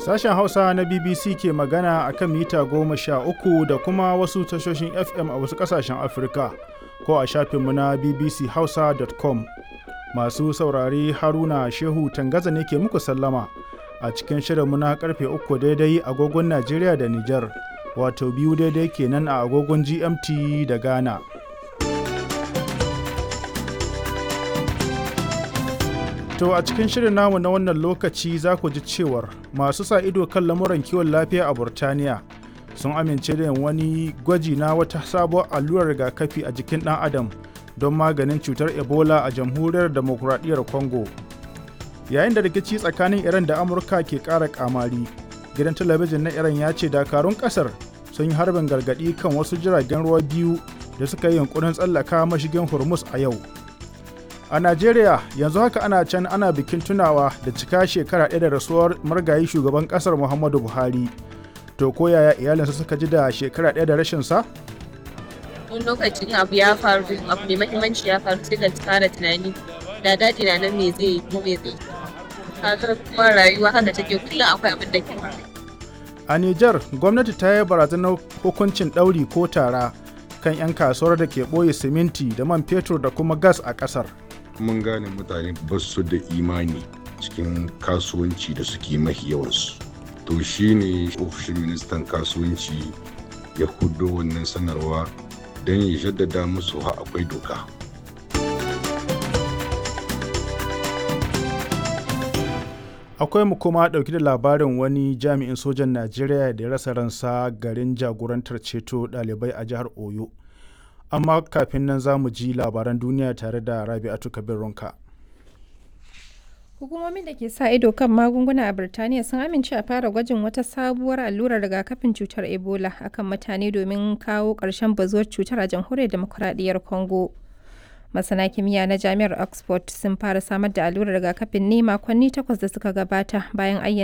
Sashen Hausa na BBC ke magana a kan mita goma sha uku da kuma wasu tashoshin FM a wasu ƙasashen Afirka ko a shafinmu na bbchausa.com. Masu saurare Haruna Shehu Tangaza ne ke muku sallama a cikin shirinmu na karfe uku daidai agogon Najeriya da Nijar, wato biyu daidai kenan a agogon GMT da Ghana. To a cikin shirin namu na wannan lokaci za ku ji cewar masu sa ido kan lamuran kiwon lafiya a Burtaniya sun amince da wani gwaji na wata sabuwar allurar rigakafi a jikin ɗan adam don maganin cutar Ebola a jamhuriyar demokuraɗiyyar Congo. Yayin da rikici tsakanin Iran da Amurka ke ƙara ƙamari, gidan talabijin na Iran ya ce dakarun ƙasar sun yi harbin gargaɗi kan wasu jiragen ruwa biyu da suka yi yunkurin tsallaka mashigin Hormuz a yau. A Najeriya yanzu haka ana can ana bikin tunawa da cika shekara ɗaya da rasuwar margayi shugaban ƙasar Muhammadu Buhari. To ko yaya iyalinsa suka ji da shekara ɗaya da rashin sa? Wani lokacin abu ya faru abu mai mahimmanci ya faru sai ka fara tunani da daɗi na nan me zai yi ko me zai kaga kuma rayuwa haka take kullum akwai abin da ke A Nijar gwamnati ta yi barazanar hukuncin ɗauri ko tara kan 'yan kasuwar da ke ɓoye siminti da man fetur da kuma gas a ƙasar. mun gane mutane ba su da imani cikin kasuwanci da suke mafi yawansu to shine ofishin ministan kasuwanci ya hudo wannan sanarwa don ya jaddada musu ha akwai doka Akwai mu kuma ɗauki da labarin wani jami'in sojan Najeriya da ya rasa ransa garin jagorantar ceto ɗalibai a jihar Oyo. amma kafin nan za mu ji labaran duniya tare da rabi'atu kabir ronka hukumomin da ke sa ido kan magunguna a birtaniya sun amince a fara gwajin wata sabuwar allurar rigakafin cutar ebola akan mutane domin kawo ƙarshen bazuwar cutar a jamhuriyar demokuraɗiyyar congo masana kimiyya na jami'ar oxford sun fara samar da allurar rigakafin ne makonni takwas da suka gabata bayan ayyana